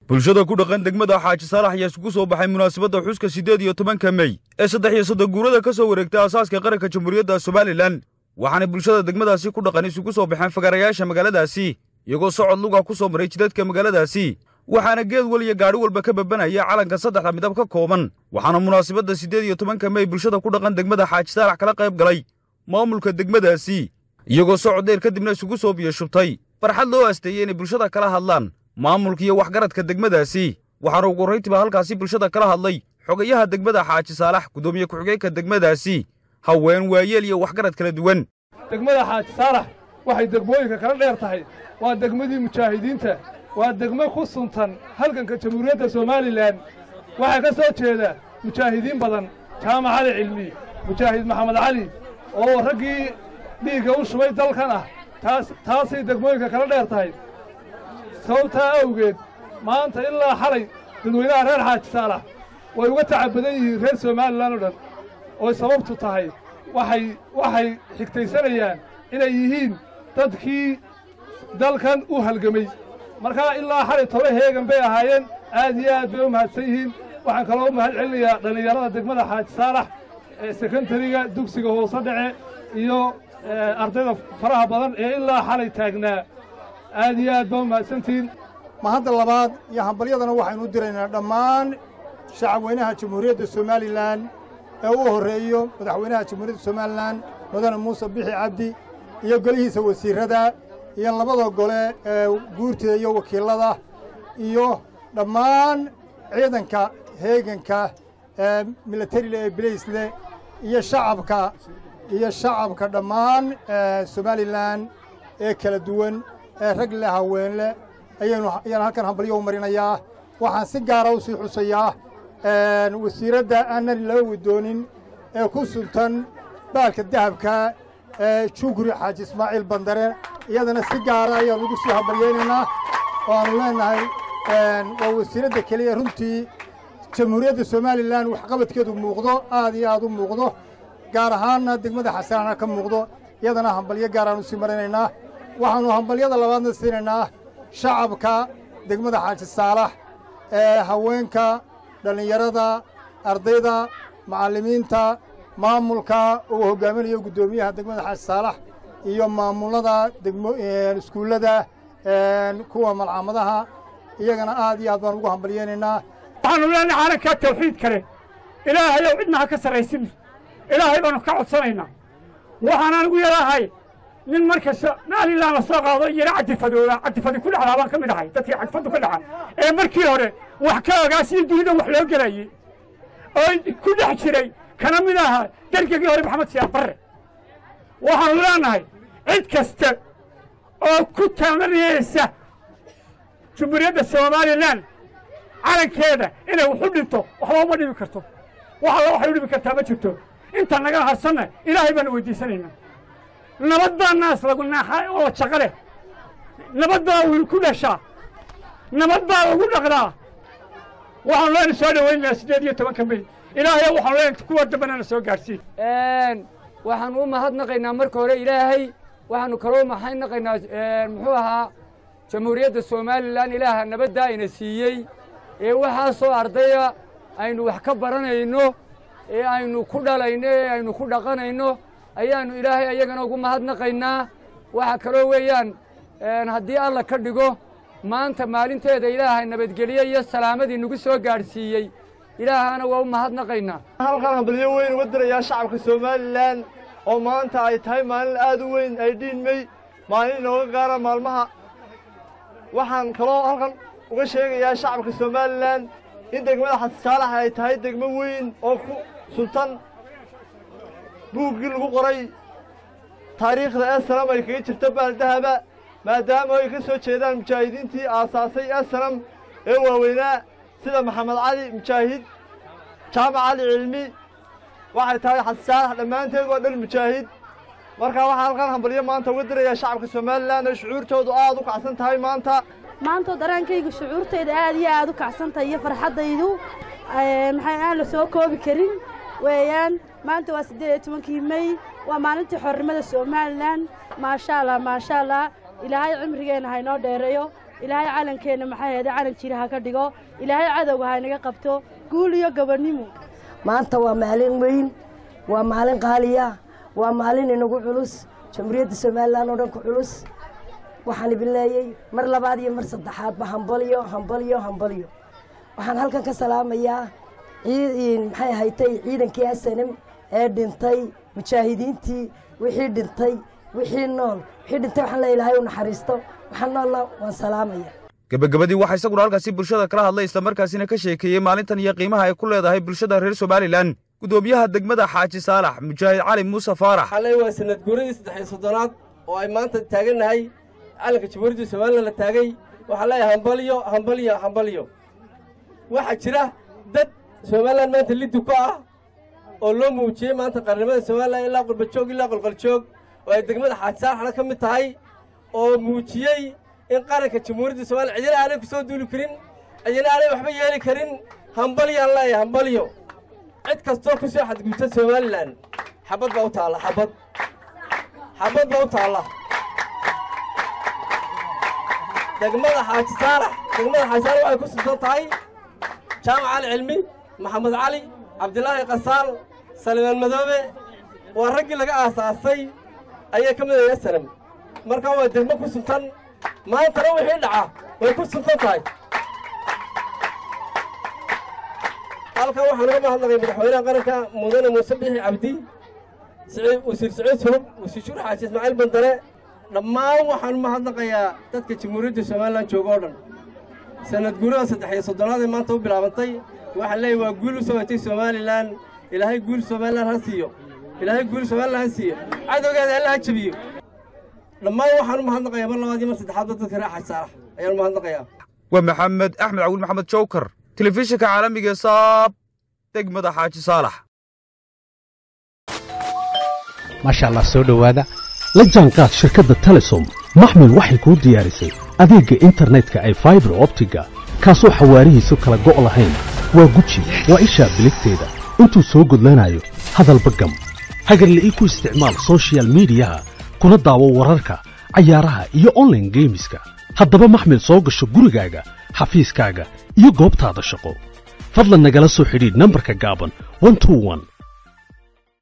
bulshada ku dhaqan degmada xaaji saalax ayaa isugu soo baxay munaasabadda xuska siddeed iyo tobanka mey ee saddex iyo soddon guurada ka soo wareegtay aasaaska qaranka jamhuuriyadda somalilan waxaanay bulshada degmadaasi ku dhaqan isugu soo baxeen fagarayaasha magaaladaasi iyagoo socod luga ku soo maray jidadka magaaladaasi waxaana geed wal iyo gaadhi walba ka babanaya calanka saddexda midab ka kooban waxaana munaasabadda siddeed iyo tobanka mey bulshada ku dhaqan degmada xaaji saalax kala qayb galay maamulka degmadaasi iyagoo socod dheer kadibna isugu soo biyo shubtay farxad loo asteeyey inay bulshada kala hadlaan maamulka iyo waxgaradka degmadaasi waxaana ugu horrayntiiba halkaasi bulshada kala hadlay xogayaha degmada xaaji saalax guddoomiye ku-xigeenka degmadaasi haween waayeel iyo waxgarad kala duwan degmada xaaji saalax waxay degmooyinka kala dheer tahay waa degmadii mujaahidiinta waa degmo ku suntan halganka jamhuuriyadda somalilan waxaa ka soo jeeda mujaahidiin badan jaamac cali cilmi mujaahid maxamed cali oo raggii dhiigga u shubay dalkan ah taas taasay degmooyinka kala dheer tahay sababtaa awgeed maanta ilaa xalay dadweynaha reer xaaji saalax way uga taca badan yihiin reer somalilan oo dhan ooy sababtu tahay waxay waxay xigtaysanayaan inay yihiin dadkii dalkan u halgamay markaa ilaa xalay toba heegan bay ahaayeen aad iyo aad bay u mahadsan yihiin waxaan kaloo u mahad celinayaa dhallinyarada degmada xaaji saalax ee sekondariga dugsiga hoose dhece iyo ardayda faraha badan ee ilaa xalay taagnaa aad iyo aad baa u mahadsantihiin mahadda labaad iyo hambalyadana waxaynu u diraynaa dhammaan shacabweynaha jamhuuriyadda somalilan ee u horreeyo madaxweynaha jamhuuriyadda somalilan mudane muuse bixi cabdi iyo golihiisa wasiirrada iyo labada gole ee guurtida iyo wakiillada iyo dhammaan ciidanka heeganka ee milatarile ee bilaysle iyo shacabka iyo shacabka dhammaan somalilan ee kala duwan ee rag leh haween leh ayaynu ayaan halkan hambalyo u marinayaa waxaan si gaara u sii xusayaa wasiiradda aanan loo wadoonin ee ku suntan baalka dahabka ee jugri xaaji ismaaciil bandare iyadana si gaara ayaan ugu sii hambalyaynaynaa waannu leenahay waa wasiiradda keliya runtii jamhuuriyadda somalilan waxqabadkeedu muuqdo aad iyo aad u muuqdo gaar ahaanna degmada xasanaana ka muuqdo iyadana hambalyo gaaraan u sii marinaynaa waxaannu hambalyada labaadna siinaynaa shacabka degmada xaaji saalax ee haweenka dhallinyarada ardayda macallimiinta maamulka uu hoggaaminayo guddoomiyaha degmada xaaji saalax iyo maamulada degmo iskuullada kuwa malcamadaha iyagana aad iyo aad baan ugu hambalyaynaynaa waxaanu leenahay calankaa tawxiid kale ilaahayow cidna ha ka sarraysin ilaahay baanu ka codsanaynaa waxaanaan ugu yarahay nin markasta maalilaan la soo qaado yara cadifadooda cadifadi ku dhacdaa baan ka mid ahay dadkii cadifaddu ka dhaca ee markii hore wax ka ogaa sidii dunida wax loo gelayey oo ku dhex jiray kana mid ahaa dargigii hore maxamed siyaad barre waxaanu leenahay cid kasta oo ku taamanaysa jumhuuriyadda somalilan calankeeda inay wax u dhinto waxba uma dhibi karto wax alla waxay u dhibi kartaa ma jirto inta naga harsanna ilaahay baanu weydiisanaynaa nabad baa naas lagu naaxaa oo shaqo leh nabad baa wiil ku dhashaa nabad baa lagu dhaqdaa waxaanu leena soo dhawaynaynaa siddeed iyo tobanka mey ilaahay waxaanu leena kuwa dambena na soo gaadhsiin waxaanu u mahadnaqaynaa marka hore ilaahay waxaanu kaloo mahadnaqaynaa muxuu ahaa jamhuuriyadda somalilan ilaaha nabadda ayna siiyey ee waxaasoo ardaya aynu wax ka baranayno ee aynu ku dhalayno ee aynu ku dhaqanayno ayaannu ilaahay ayagana ugu mahadnaqaynaa waxa kaloo weeyaan haddii alla ka dhigo maanta maalinteeda ilaahay nabadgelye iyo salaamadii nagu soo gaadhsiiyey ilaahana waa u mahadnaqaynaa halkan hambalyo weyn uga dirayaa shacabka somalilan oo maanta ay tahay maalin aad u weyn ay dhiinmey maalin inooga gaara maalmaha waxaan kaloo halkan uga sheegayaa shacabka somalilan in degmada xasaalax ay tahay degmo weyn oo ku sultan buuggii lagu qoray taariikhda esanam ay kaga jirto baaldahaba maadaama ay ka soo jeedaan mujaahidiintii aasaasay esanam ee waaweynaa sida maxamed cali mujaahid jaamac cali cilmi waxay tahay xasaalax dhammaanteed waa dhan mujaahid markaa waxaan halkan hambalyo maanta uga dirayaa shacabka somalilan oo shucuurtoodu aad u kacsan tahay maanta maanta dareenkayga shucuurtayda aad iyo aad u kacsantahay iyo farxaddaydu maxay aan la soo koobi karin weeyaan maanta waa siddeed iyo tobankii mey waa maalintii xornimada somalilan maasha allah maasha allah ilaahay cimrigeenna haynoo dheereeyo ilaahay calankeenna maxay ahayde calan jira ha ka dhigo ilaahay cadowga ha inaga qabto guul iyo gobonnimo maanta waa maalin weyn waa maalin qaaliya waa maalin inagu culus jamhuuriyadda somalilan oo dhan ku culus waxaan idin leeyay mar labaad iyo mar saddexaadba hambalyo hambalyo hambalyo waxaan halkan ka salaamayaa maxay ahaytay ciidankii asanem ee dhintay mujaahidiintii wixii dhintay wixii nool wixii dhintay waxaan leeya ilahay u naxariisto waxaan noolna waan salaamaya gebagabadii waxaa isaguna halkaasi bulshada kala hadlay islamarkaasina ka sheekeeyey maalintan iyo qiimaha ay ku leedahay bulshada reer somalilan gudoomiyaha degmada xaaji saalax mujaahid cali muuse faarax xalay waa sanad guuradii saddexiyo soddonaad oo ay maanta taagannahay calanka jamhuuriyadda somalilan la taagay waxaa leeyahay hambalyo hambalyo hambalyo waxaa jira dad somalilan maanta liddu ku ah oo loo muujiyey maanta qarnimada somalilan ilaa qurbajoog ilaa qolqoljoog oo ay degmada xaaji saalaxna ka mid tahay oo muujiyey in qaranka jamhuuriyadda somalilan cidina aanay ku soo duuli karin cidina aanay waxba yeeli karin hambalyaan leeyahay hambalyo cid kastoo ku soo xadgudubta somalilan xabad baa u taalla xabad xabad baa u taalla degmada xaaji saalax degmada xaaji saalax waxay ku suntan tahay jaamac cali cilmi maxamed cali cabdilaahi qasaal salimaan madoobe waa raggii laga aasaasay ayay ka mid ahay asalam markaa waa degmo ku suntan maantana wixii dhaca way ku suntan tahay halkan waxaan uga mahadnaqay madaxweynaha qaranka mudane muuse bixi cabdi wasiir saciid sulub wasiir shuur xaaji ismaaciil bandare dhammaan waxaan u mahadnaqayaa dadka jamhuuriyadda somalilan jooga oo dhan sanad guurada saddex iyo soddonaad ee maanta u bilaabantay waxaan leeyahy waa guul u soo hatay somalilan ilaahay guul somalilan ha siiyo ilaahay guul somalilan ha siiyo cadowgeeda alla ha jabiyo dhammaan waxaan u mahadnaqayaa mar labaad iyo mar saddexaadba dadka reer xaaji saalax ayaan u mahadnaqayaa waa maxamed axmed cawil maxamed jowkar telefishinka caalamiga ee saab degmada xaaji saalax maasha allah soo dhowaada la jaanqaad shirkadda telesom maxmil waxay kuu diyaarisay adeegga internetka ay faibar optiga kaasoo xawaarihiisu kala go' lahayn waa guji waa ishaa biligteeda intuu soo gudlanayo hadalba gam hagarle ii ku isticmaal sochial midiyaha kuna daawo wararka cayaaraha iyo onlaine geemiska haddaba maxmil soo gasho gurigaaga xafiiskaaga iyo goobtaada shaqo fadlan nagala soo xidhiidh nambarka gaaban